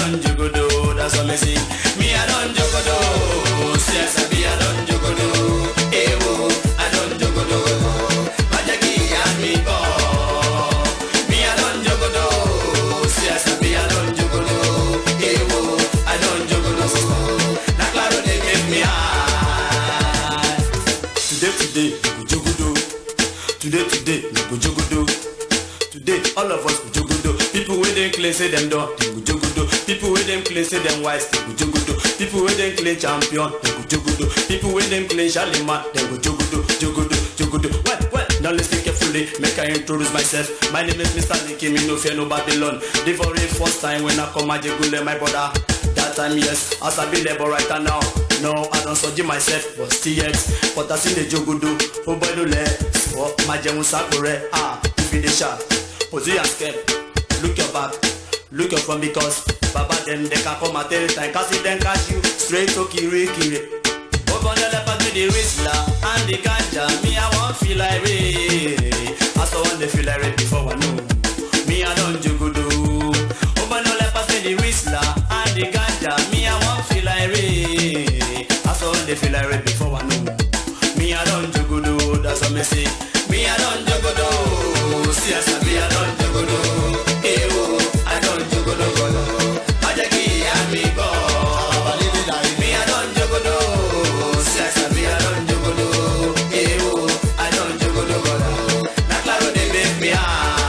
don't jogodo, that's what me sing. Me I don't jogodo, see I sabi I don't jogodo. Eh oh, I don't jogodo. Majaki and me go. Me I don't jogodo, see I sabi I don't jogodo. Eh oh, I don't jogodo. Na claro they give me high. Today today we go jogodo. Today today we go jogodo. Today all of us go jogodo. People wey dem claim say dem don, dem go jogodo. People wey dem claim say dem wise, dem go jogodo. People wey dem claim champion, dem go jogodo. People wey dem claim Charlemagne, dem go jogodo, jogodo, jogodo. Well, well, now listen carefully, make I introduce myself. My name is Mr. Nicky, me no fear no Babylon. The very first time when I come Ajegule, my brother. That time, yes, as I be there, but right now, no, I don't surgery myself, but still yet. But I see the jogodo, oh boy, no let, oh, my jẹun sakure, ah, if you dey sharp, position step, look your back, look your front because Baba them they can come at any time, cause if them catch you, straight to kiri kiri. Open the leopard with the whistler and the ganja, me I want feel like rain. I saw one they feel like rain before I know. Me I don't jogodo. Open the leopard with the whistler and the ganja, me I want feel like rain. I saw one they feel like rain before I know. Me I don't jogodo, that's what me say. Me I don't jogodo, see I sabi I don't jogodo. Eh oh, I don't jogodo godo. Ajaki amigo. Me I don't jogodo, see I sabi I don't jogodo. Eh oh, I don't jogodo godo. Na claro they make me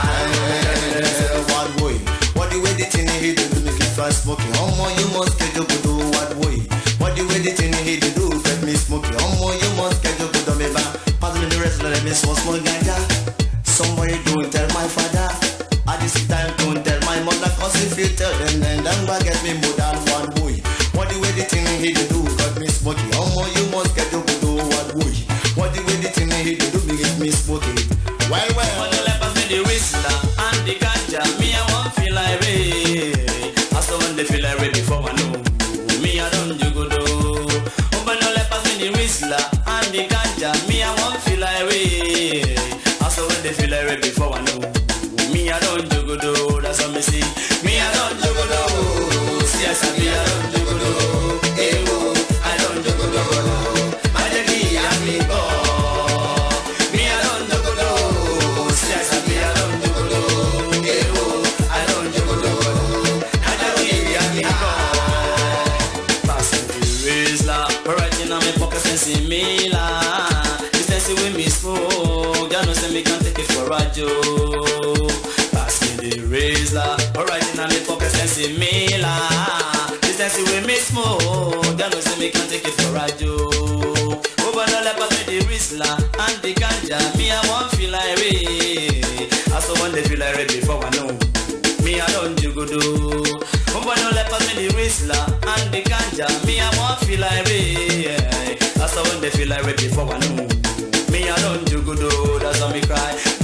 high. What boy? What the way the thing he do make it try smoking? Omo, you must get your good what boy? What the way the thing he do do get me smoking? Omo, you must get your good me back. Pass me the rest, let me smoke small ganja. Somebody don't tell my father. At this time don't tell my mother, cause if you tell them, then them back get me more than one boy. What the way the thing he do do got me smoking? Omo, you must get your good what boy? What the way the thing he do do make me smoking? Well, well. On the left of me the whistler and the ganja, me I want feel like rain. I saw when they feel like rain before I know. Me I don't jogodo. Open the left of me the whistler and the ganja, me I want feel like rain. I saw when they feel like rain before I know. Me I don't jogodo, that's what me see. Me I don't jogodo. See I sabi I don't jogodo. Eh oh, I don't jogodo. Majaki amigo. Me I don't jogodo. See I sabi I don't jogodo. Eh oh, I don't jogodo. Majaki amigo. Passing the razor, right in my pocket sensing me la. This sensing with me smoke, ya know say me can take it for a joke. Pass me the razor, right in my pocket sensing me la. This sensing with me smoke, ya know say me can take it for a joke. Over the lap pass me the whistler and the ganja, me I want feel like rain. I saw one they feel like rain before I know. Me I don't jogodo. Open no let pass me the whistler and the ganja. Me I want feel like rain. That's how when they feel like rain before I know. Me I don't jogodo. That's how me cry.